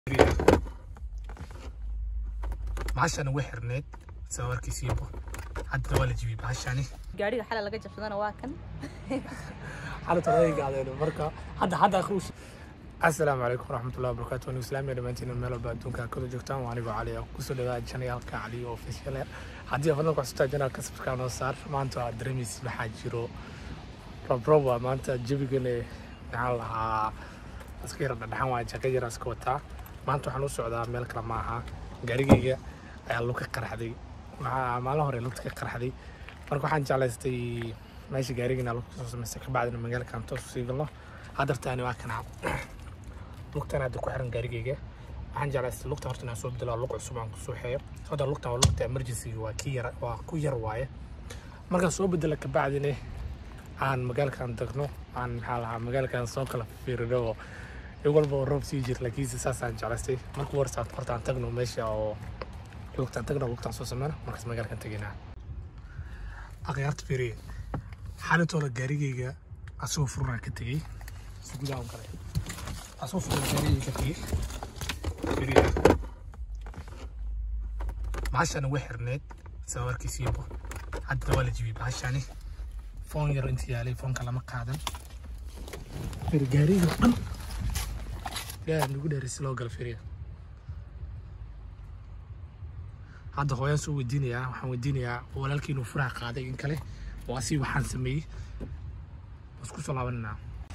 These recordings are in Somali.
bahashana way xirneed sawarkiisiiba hadda waa la jibiyey bahashani gaariga xalay laga jabsadana waa kan xalatadagaadeen marka hadda hadda akhruus asalaamu calaykum waraxmatullahi wabarakaatu anigu islaamiya dhammaantiin meel walba adduunka kada joogtaan waa anigoo cali ah kusoo dhawaada janayaalka cali oo official haddii fadlan ku xasuutaa janaalka sabscribe noo saar maanta waa dareemaysa waxaa jiro robrob waa maanta jebigane maxaan lahaa iska yara dhadhaxan waa jaqa yara iska wataa maanta waxaan u socdaa meel kale ma aha gaarigayga ayaa lug ka qarxday waxaa maalin hore lugta ka qarxday marka waxaan jeclaystay meesha gaarigana lugta soo samaystay kabacdina magaalkaan toos usii galno haddartaani waa kana lugtan hadda ku xiran gaarigayga waxaan jeclaystay lugta horta inaan soo bedelo lug cusub aan kusoo xeeyo hadda lugtan waa lugta emergency waa ki yar waa ku yar waaye markaan soo bedela kabacdina aan magaalkan tagno aan maxaa lahaa magaalkan soo kala fiirino oo in walba oo roob sii jir laakiinse saasaan jeclaystay marka warsaad horta aan tagno meesha oo lugtaan tagno lugtaan soo sameyno markaas magaalkan tegaynaa akhyaarta fiiriye xaalatooda gaarigayga asagoo furunaa ka tegey si gudaha kale asagoo furunaa gaarigayga ka tegey fiiriye bahashana way xirneed sawarkiisiiba hadda waa la jibiyey bahashani foon yar inta yaalay foonka lama qaadan fir gaariga oo dhan ilaaha nagu dheeray si loo galo firiya hadda hooyaan soo weydiinayaa waxaan weydiinayaa walaalkii inuu furaha qaaday in kale oo asii waxaan sameeyey isku soo laabananaa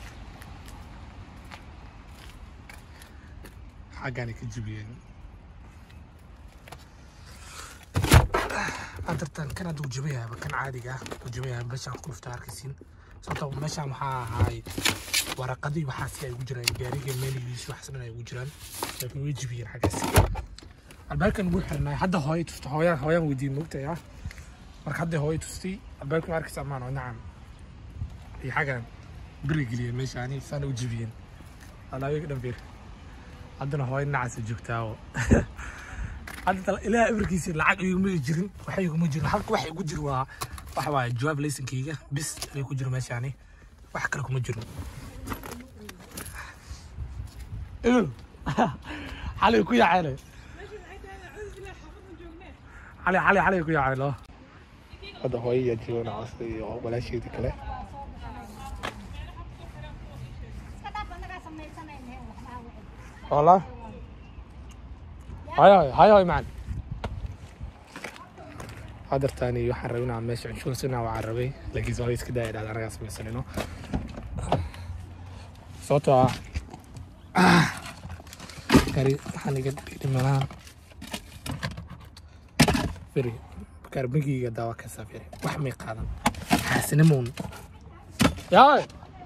xaggaanay ka jibiyeen adartan kan hadda uu jabayaaba kan caadiga ah uu jabayaaba meeshaan ku dhufta arkaysiin sababtoo meeshaan waxaa ahaay waraqadii waxaasi ay ugu jiraan gaariga meeligiisi waxaas dhan ay ugu jiraan laakiin way jibiyeen xaggaasi albaabkan wuu xirnay hadda hooyo tusta hooyaan hooyaan weydiin moogtay ah marka hadda hooyo tustay albaabkan waa arkaysa amaan oo nacam iyo xaggan biri geliyeen meeshaani saana u jibiyeen alaabiga dhan fiir haddana hooyo nacaasa joogtaa oo hadda ilaaha amarkiisa lacag iguma jirin waxa iguma jirin halka waxa igu jir waa waxa waaye jawaab laysankayga bis ay ku jiro meeshaani wax kale kuma jiro ibel xalay ku yaaceen xalay xalay xalay ku yaaceen loo hadda hooyo yaa joogan caasta iyo walaasheedii kale والله هاي هاي هاي هاي معنا هذا الثاني waxaan rabay inaan meesha inshuuransina waa carabay laakiin waa iska daaya dhacda anagaa samaysanayno sababtoo ah gari waxaan iga dhimanaan firi kaarbinkiga daawa ka saafiri wax may qaadan xaasinamoon yaay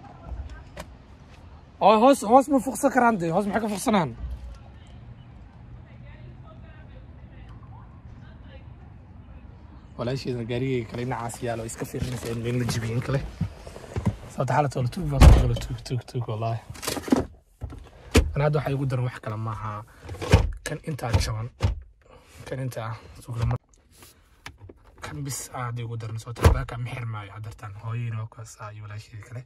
oo hoos hoos ma fuqsan karaan dee hoos maxay ka fuqsanaan walaasheedana gaarigayga kale dhinacaas yaalo iska fiirinaysa in in la jibiyin kale sababta xaalad wala tuug baa soo gala tuug tuug tuug wallaahi ana hadda waxaa igu daran wax kale maaha kan intaa jaban kan intaa suglama kan bis aa hadda igu daran sababta albaabka ma xirmaayo haddartan hooyeyna waa kuwaas iyo walaasheedii kale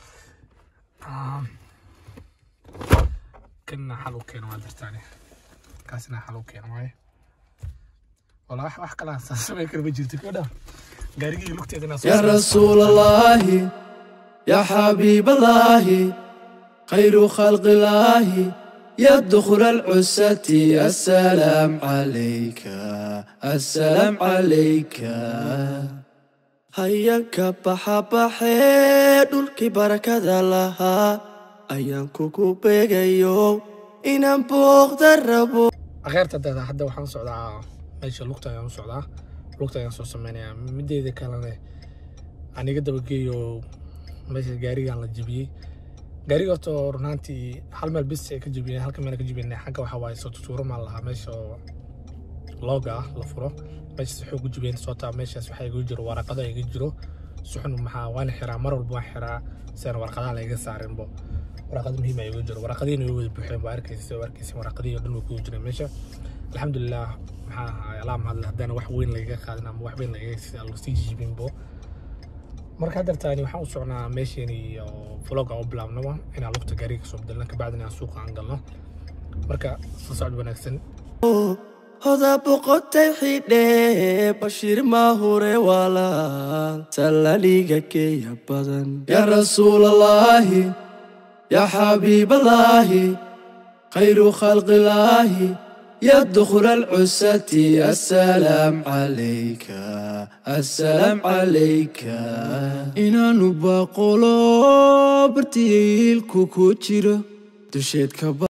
كنا حلو كان ما درتاني كاسنا حلو كان واي والله wax wax kala saasay kala jirtay kada gaarigii lugteedana يا رسول الله يا حبيب الله خير خلق الله يا دخل العسة السلام عليك السلام عليك هياك بحا بحي دولكي بركة الله ayaan kugu beegayo inaan booqda rabo akheerta dada hadda waxaan socdaa meesha lugta ayaan u socdaa lugta ayaan soo sameynayaa mideeda kalene aan iga dabageeyo meesha gaarigaan la jebiyey gaariga horta runaantii hal meel bis ay ka jebiyeen halka meel ka jebiyeen xagga waxaa waaye soo tutuuro maan lahaa meesha oo looga ah la furo meeshaas waxay ugu jebiyeen sababtaa meeshaas waxaa igu jiro waraqado iga jiro suxun maxaa waana xiraa mar walba waan xiraa sidaan warqadaha layga saarinbo waraqad muhiim ay ugu jiro waraqadiina way wada buuxeen waa arkaysa sida arkaysa waraqadii oo dhan way kugu jireen meesha alxamdulilah maxaa ahaay alaa mahadle haddana wax weyn lagaga qaadin ama wax weyn lagaga sii jibinbo marka haddartaani waxaan u socnaa meesheeni oo vloga u bilaabnaba inaan lugta gaariga kasoo bedelna kabacdina aan suuqa aan galno marka soo socod wanaagsan hoda boqotay xidhe bashiir maahure walaal sallaniga keya badan yaa rasuulallaahi yaa xabiiballaahi khayru khalqillaahi يا دخل العساة السلام عليك السلام عليك إنا نبقلو برتيل كوكوتشيرو دشيت كبا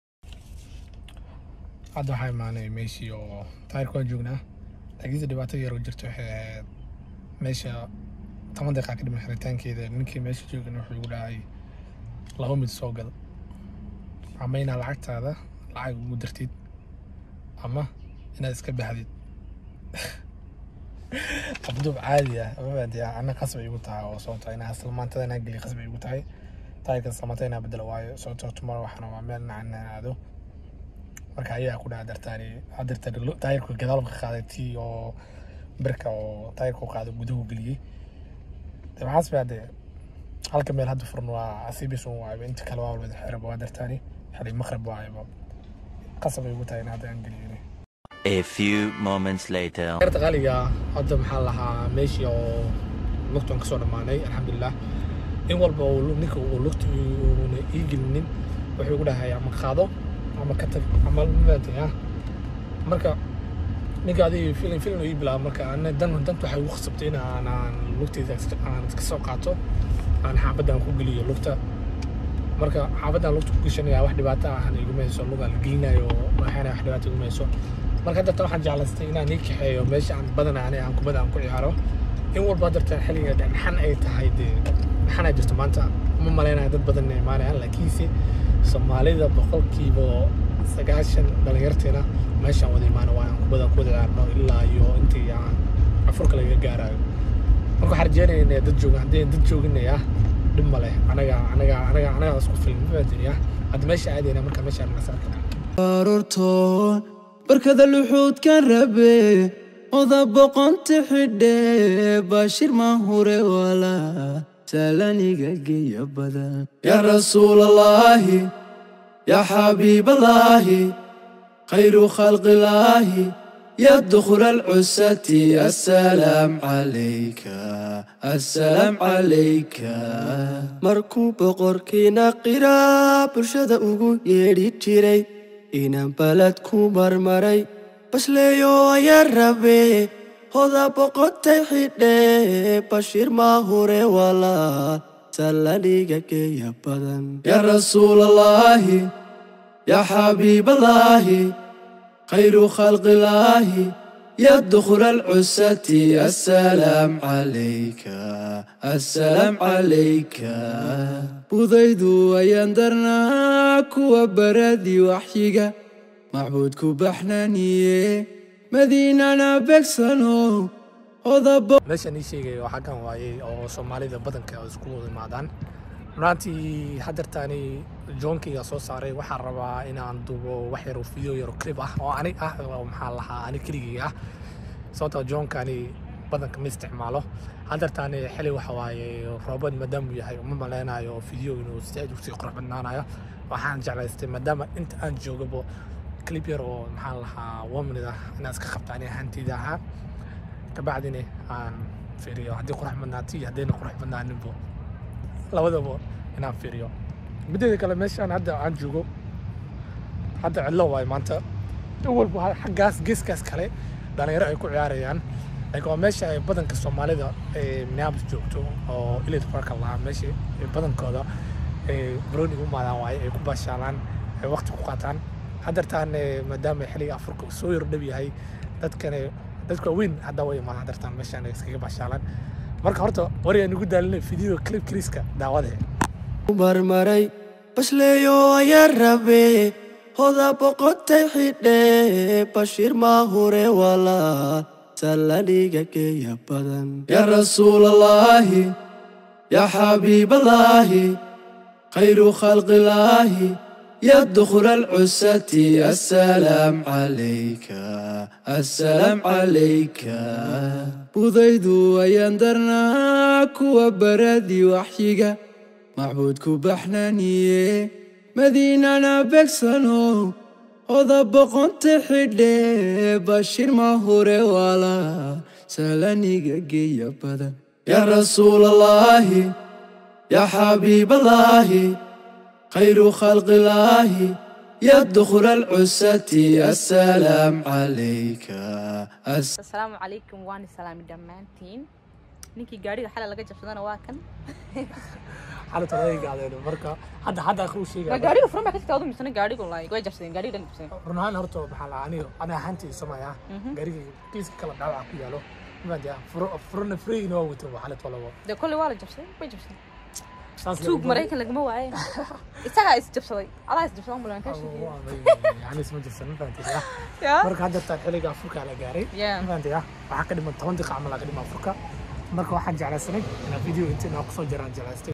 hadda waxaa imaanay meeshii oo taayirka waan joognaa laakiinse dhibaato yar oo jirto waxay ahayd meesha toban daqiiqa ka dhiman xiritaankeeda ninkii meesha joogana wuxuu igu dhahay laba mid soo gad ama inaad lacagtaada lacag ugu dartid ama inaad iska baxdid abduub caadi ah mafahanti ana qasab ay igu tahay oo sababto inaa islamaantada inaa geliya qasab ay igu tahay taayirka islamaantada inaa bedelo waayo sababto tumar waxaan waa meel nacan inaan aado marka ayaa ku dhaca dartaani hadirta taayirka gadaalka qaaday tii oo birka oo taayirka u qaaday guduhu geliyey de maxaas baa de halka meel hadda furan waa asibis un waayba inta kale waa wada xiraba waa dartaani xili maqrib waayba qasab ay ugu tahay in hadda aan geliyey A few moments later. yarta qaaliga hadda maxaa lahaa meeshii oo lugtan kasoo dhammaanay alxamdulilah in walba uu lu- ninka uu lugta uuna ii gelinin wuxuu igu dhahay ama qaado ama ka tag ama mafahatay ah marka ninka adiga filin filin uu ii bilaaba marka ana dan danta waxay igu khasabtay in aan aan lugtayda iska- aan iska soo qaato aan xaabaddan ku geliyo lugta marka xaabaddan lugta ku gashanaya wax dhibaato ahan iguma hayso lugaa la gelinayo waxaana wax dhibaato iguma hayso marka hadda tan waxaan jeclaystay inaan ii kaxeeyo meesha aan badan ani aan kubada aan ku ciyaaro in walba dartan xilliga dhaxan ay tahay dee dhaxan ay jirto maanta ma malaynayo dad badan inay imaanayaan laakiinse soomaalida boqolkiiba sagaashan dhalinyarteena meeshaan wada imaano waa aan kubada ku wada ciyaarno ilaa iyo intii aan afurka laga gaarayo marka waxaan rajeynaya inay dad joogan haddii dad jooginaya dhib ma leh anaga anaga anaga anaga isku filan mafahantinaya hadda meesha aadayna marka meeshaan nasarka barortoon barkada luxuudkan rabe oda boqonta xidhe bashir maahure walaa salaniga geya badan yaa rasuulallaahi yaa xabiiballaahi khayru khalqillaahi يا دخل العساة السلام عليك السلام عليك markuu boqorkiina qiraa bulshada ugu yeedhi jiray inaan balad ku marmaray basleeyo ayaa rabe hoda boqotay xidhe bashiir maahure walaal sallaniga geeya badan yaa rasuulallaahi yaa xabiiballaahi خير خلق الله يا دخل العساة السلام عليك السلام عليك بوذيدو ويندرنا كوا بردي وحيقة معبودكو بحنانية مدينة بكسنو وضب meeshaan ii sheegay oo xaggan waayey oo soomaalida badanka ay isku wada imaadaan runaatii haddeertaani joonkayga soo saaray waxaan rabaa inaan dubo wax yar oo video yar oo clip ah oo ani ah oo maxaa lahaa ani keligay ah sababtoo joonkani badanka ma isticmaalo haddeertaani xili waxa waaye roobad maadaama uu yahay uma maleynayo video inuu sideed usii qurux badnaanayo waxaan jeclaystay maadaama inta aan joogabo clip yar oo maxaa lahaa one minute ah inaan iska qabta ani ahaanteyda ahaa kabacdina aan fiiriyo haddii qurux badnaatay iyo haddayna qurux badnaaninbo labadaba inaan fiiriyo mideeda kale meeshaan hadda aan joogo hadda cidlo waayo maanta in walba xaggaas geeskaas kale dhalinyaro ay ku ciyaarayaan laakiin waa meesha ay badanka soomaalida ee minneapolis joogto oo ilid parka lahaa meesha ay badankooda ay baroniga u maadaan waaye ay ku baashaalaan ay waqti ku qaataan haddeertaan maadaama xilliga afurka soo yar dhow yahay dadkane dadka weyn hadda way imaan haddeertaan meeshaan ay iskaga baashaalaan marka horta wariga nugu daalinay video clip kriiska daawadee marmaray basleeyo ayaa rabe hoda boqotay xidhe bashiir maahure walaal sallaniga geeya badan yaa rasuulallaahi yaa xabiiballaahi khayru khalqillaahi يا دخل العساة السلام عليك السلام عليك بوذيدو ويندرنا كوا بردي وحيقة معبودكو بحنانية مدينة بكسنو oda boqonta xidhe bashir mahure wala salaniga geeya badan yaa rasuulallaahi yaa xabiiballaahi khayru khalqillaahi ya dukhra alcusati assalaam calayka As- asalaamu calaykum waani salaami dhammaantiin ninkii gaadhiga xalay laga jabsadana waa kan xalata laga gaadeen marka hadda hadda akhriu ma sheegaya gaadhiga furan baa ka jirta adu misana gaadhigu like way jabsadeen gaadhiga dhan jabsadeen run ahaan horta maxaa la aniga ana ahaantii samaya gaariga kiiska kala dhaawaca ku yaalo maanta furna freegina waa wato xalat walabo dee kolley waa la jabsaday way jabsadeen saas tuug maraykan lagama waaye isagaa is jabsaday adaa is jabsadan bulan kaa sheegay yani isma jirsan ma fahantiya yaa marka hadda taan xilliga afurka la gaaray Yeah. ma fahantiya waxaa ka dhiman toban daqiiqa camal aa ka dhiman afurka marka waxaan jeclaysanay inaan video inta inaan kusoo jaraan jeclaystay